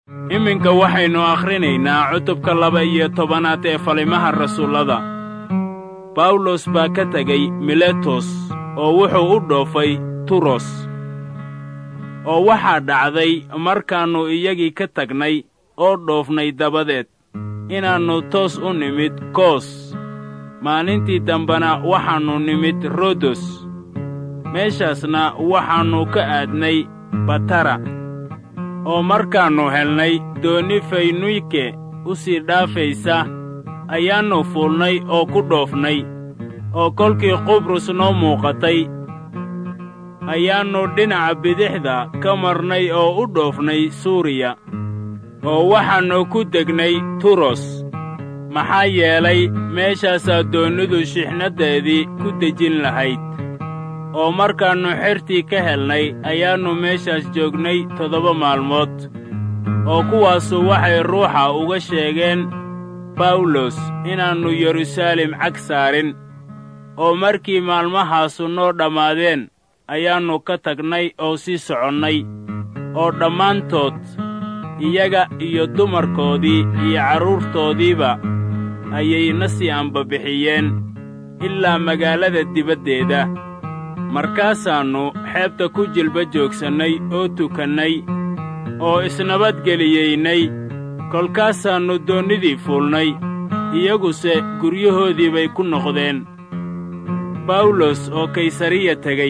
iminka waxaynu akhrinaynaa cutubka laba iyo tobanaad ee falimaha rasuullada bawlos baa ka tegey miletos oo wuxuu u dhoofay turos oo waxaa dhacday markaannu iyagii ka tagnay oo dhoofnay dabadeed inaannu toos u nimid koos maalintii dambena waxaannu nimid rodos meeshaasna waxaannu ka aadnay batara oo markaannu helnay doonni faynuyke u sii dhaafaysa ayaannu fuulnay oo ku dhoofnay oo kolkii qubrus noo muuqatay ayaannu dhinaca bidixda ka marnay oo u dhoofnay suuriya oo waxaannu ku degnay turos maxaa yeelay meeshaasaa doonnidu shixnaddeedii ku dejin lahayd oo markaannu xertii ka helnay ayaannu meeshaas joognay toddoba maalmood oo kuwaasu waxay ruuxa uga sheegeen bawlos inaannu yeruusaalem cag saarin oo markii maalmahaasu noo dhammaadeen ayaannu ka tagnay oo sii soconnay oo dhammaantood iyaga iyo dumarkoodii iyo carruurtoodiiba ayay na sii ambabixiyeen ilaa magaalada dibaddeeda markaasaannu xeebta ku jilba joogsannay oo tukannay oo isnabadgeliyeynay kolkaasaannu doonnidii fuulnay iyaguse guryahoodii bay ku noqdeen bawlos oo kaysariya tegey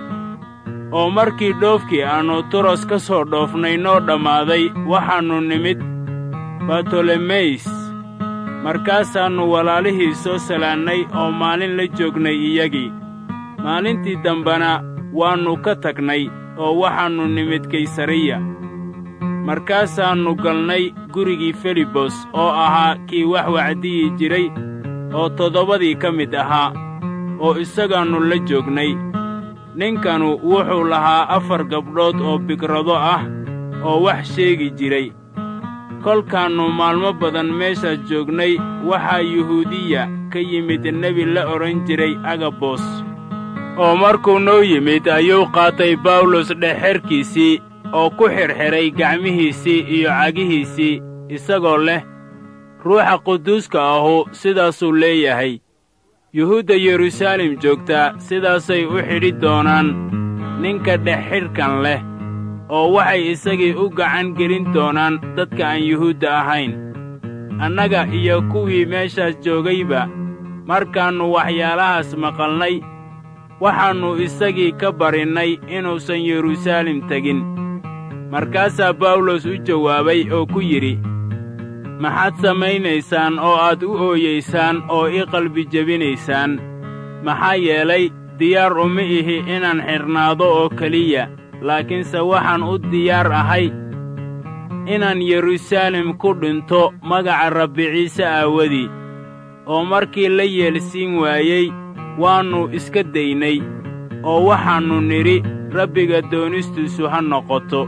oo markii dhoofkii aannu turos ka soo dhoofnay noo dhammaaday waxaannu nimid bartolomeys markaasaannu walaalihii soo salaannay oo maalin la joognay iyagii maalintii dambena waannu ka tagnay oo waxaannu nimid kaysariya markaasaannu galnay gurigii felibos oo ahaa kii wax wacdiyi jiray oo toddobadii ka mid ahaa oo isagaannu la joognay ninkanu wuxuu lahaa afar gabdhood oo bigrado ah oo wax sheegi jiray kolkaannu maalmo badan meeshaas joognay waxaa yuhuudiya ka yimid nebi la odhan jiray agabos oo markuu noo yimid ayuu qaatay bawlos dhexxerkiisii oo ku xidhxidhay gacmihiisii iyo cagihiisii isagoo leh ruuxa quduuska ahu sidaasuu leeyahay yuhuudda yeruusaalem joogtaa sidaasay u xidhi doonaan ninka dhexxidhkan leh oo waxay isagii u gacan gelin doonaan dadka aan yuhuudda ahayn annaga iyo kuwii meeshaas joogayba markaannu waxyaalahaas maqalnay waxaannu isagii ka barinnay inuusan yeruusaalem tegin markaasaa bawlos u jawaabay oo ku yidhi maxaad samaynaysaan oo aad u ooyaysaan oo ii qalbi jebinaysaan maxaa yeelay diyaar uma ihi inaan xidhnaado oo keliya laakiinse waxaan u diyaar ahay inaan yeruusaalem ku dhinto magaca rabbi ciise aawadii oo markii la yeelsiin waayey waannu iska daynay oo waxaannu nidhi rabbiga doonistiisu ha noqoto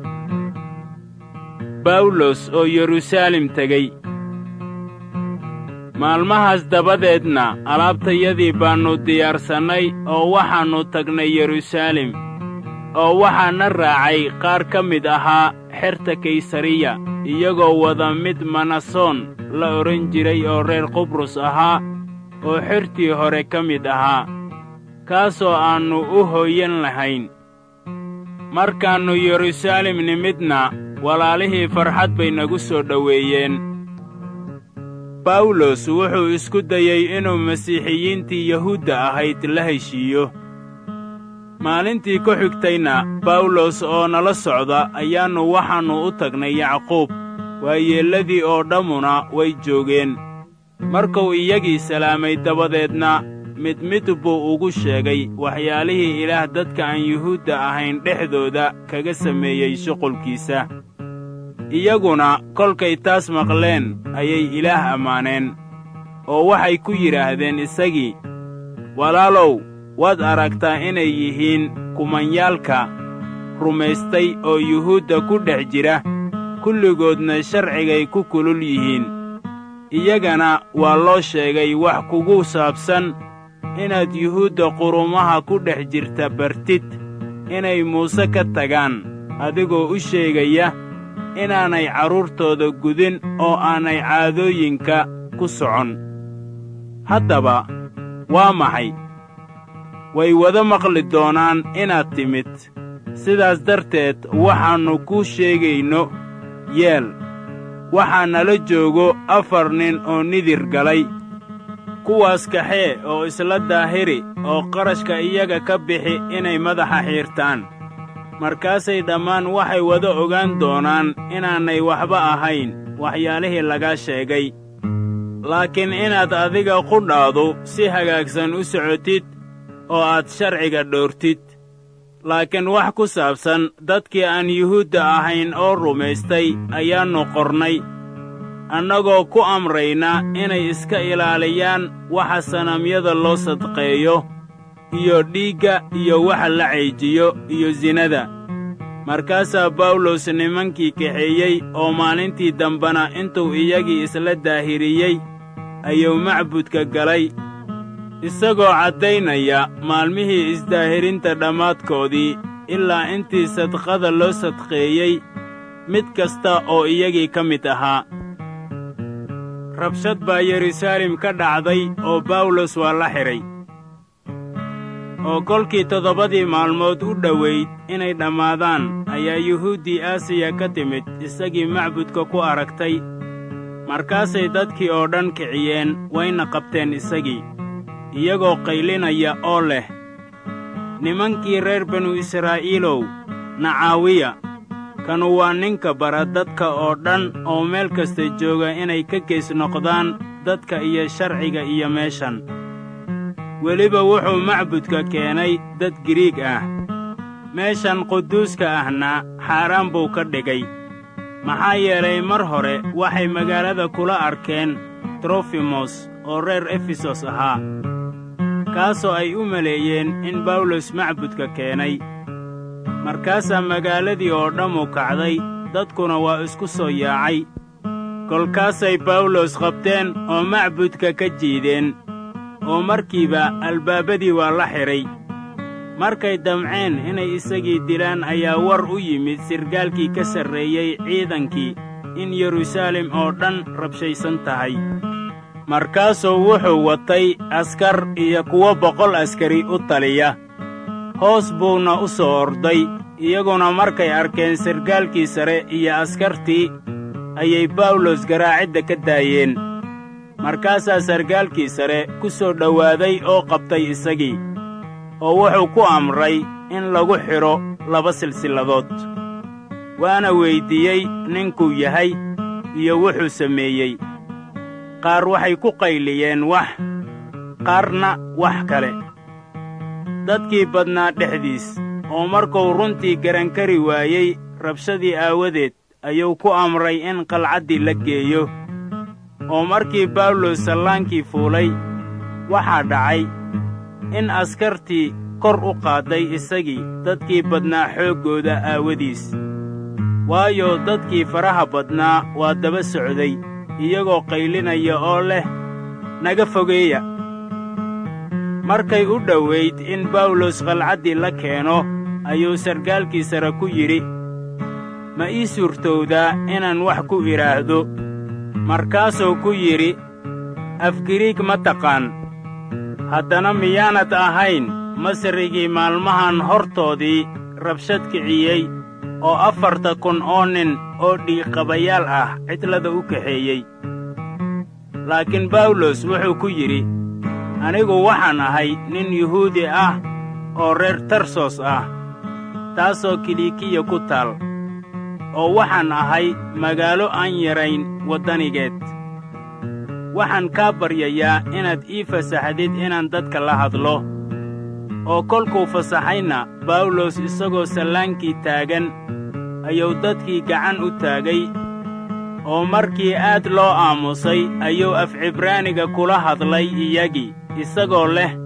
bawlos oo yeruusaalem tegey maalmahaas dabadeedna alaabtayadii baannu diyaarsannay oo waxaannu tagnay yeruusaalem oo waxaa na raacay qaar ka mid ahaa xerta kaysariya iyagoo wada mid manasoon la odhan jiray oo reer qubrus ahaa oo xertii hore ka mid ahaa kaasoo aannu u hooyan lahayn markaannu yeruusaalem nimidna walaalihii farxad bay nagu soo dhoweeyeen bawlos wuxuu isku dayey inuu masiixiyiintii yahuudda ahayd la heshiiyo maalintii ku xigtayna bawlos oo nala socda ayaannu waxaannu u tagnay yacquub waayeelladii oo dhammuna way joogeen markuu iyagii salaamay dabadeedna mid mid buu ugu sheegay waxyaalihii ilaah dadka aan yuhuudda ahayn dhexdooda kaga sameeyey shuqulkiisa iyaguna kolkay taas maqleen ayay ilaah ammaaneen oo waxay ku yidhaahdeen isagii walaalow waad aragtaa inay yihiin kumanyaalka rumaystay oo yuhuudda ku dhex jira kulligoodna sharcigay ku kulul yihiin iyagana waa loo sheegay wax kugu saabsan inaad yuhuudda qurumaha ku dhex jirta bartid inay muuse ka tagaan adigoo u sheegaya inaanay carruurtooda gudin oo aanay caadooyinka ku socon haddaba waa maxay way wada maqli doonaan inaad timid sidaas darteed waxaannu kuu sheegayno yeel waxaa nala joogo afar nin oo nidir galay kuwaas kaxee oo isla daahiri oo qarashka iyaga ka bixi inay madaxa xiirtaan markaasay dhammaan waxay wada ogaan doonaan inaanay waxba ahayn waxyaalihii lagaa sheegay laakiin inaad adiga qudhaadu si hagaagsan u socotid oo aad sharciga dhoortid laakiin wax ku saabsan dadkii aan yuhuudda ahayn oo rumaystay ayaannu qornay annagoo ku amrayna inay iska ilaaliyaan waxa sanamyada loo sadqeeyo iyo dhiigga iyo waxa la cayjiyo iyo sinada markaasaa bawlos nimankii kaxeeyey oo maalintii dambena intuu iyagii isla daahiriyey ayuu macbudka galay isagoo caddaynaya maalmihii isdaahirinta dhammaadkoodii ilaa intii sadqada loo sadqeeyey mid kasta oo iyagii ka mid ahaa rabshad baa yeruusaalem ka dhacday oo bawlos waa la xidhay oo kolkii toddobadii maalmood u dhowayd inay dhammaadaan ayaa yuhuuddii aasiya ka timid isagii macbudka ku aragtay markaasay dadkii oo dhan kiciyeen wayna qabteen isagii iyagoo qaylinaya oo leh nimankii reer banu israa'iilow nacaawiya kanu waa ninka bara dadka oo dhan oo meel kasta jooga inay ka gees noqdaan dadka iyo sharciga iyo meeshan weliba wuxuu macbudka keenay dad giriig ah meeshan quduuska ahna xaaraan buu ka dhigay maxaa yeelay mar hore waxay magaalada kula arkeen trofimos oo reer efesos ahaa kaasoo ay u maleeyeen in bawlos macbudka keenay markaasaa magaaladii oo dhammu kacday dadkuna waa isku soo yaacay kolkaasay bawlos qabteen oo macbudka ka jiideen oo markiiba albaabadii waa la xidhay markay damceen inay isagii dilaan ayaa war u yimid sirgaalkii ka sarreeyey ciidankii in yeruusaalem oo dhan rabshaysan tahay markaasuu wuxuu watay askar iyo kuwo boqol askari u taliya hoos buuna u soo orday iyaguna markay arkeen sargaalkii sare iyo askartii ayay bawlos garaacidda ka daayeen markaasaa sargaalkii sare ku soo dhowaaday oo qabtay isagii oo wuxuu ku amray in lagu xidho laba silsilladood waana weyddiiyey ninkuu yahay iyo wuxuu sameeyey qaar waxay ku qayliyeen wax qaarna wax kale dadkii badnaa dhexdiis oo markuu runtii garankari waayey rabshadii aawadeed ayuu ku amray in qalcaddii la geeyo oo markii bawlos sallaankii fuulay waxaa dhacay in askartii kor u qaadday isagii dadkii badnaa xooggooda aawadiis waayo dadkii faraha badnaa waa daba socday iyagoo qaylinaya oo leh naga fogeeya markay u dhowayd in bawlos qalcaddii la keeno ayuu sargaalkii sare ku yidhi ma ii suurtowdaa inaan wax ku idhaahdo markaasuu ku yidhi afgiriig ma taqaan haddana miyaanad ahayn masrigii maalmahan hortoodii rabshad kiciyey oo afarta kun oo nin oo dhiiqabayaal ah cidlada u kaxeeyey laakiin bawlos wuxuu ku yidhi anigu waxaan ahay nin yuhuudi ah oo reer tarsos ah taasoo kilikiya ku taal oo waxaan ahay magaalo aan yarayn waddanigeed waxaan kaa baryayaa inaad ii fasaxdid inaan dadka la hadlo oo kolkuu fasaxayna bawlos isagoo sallaankii taagan ayuu dadkii gacan u taagay oo markii aad loo aamusay ayuu af cibraaniga kula hadlay iyagii isagoo leh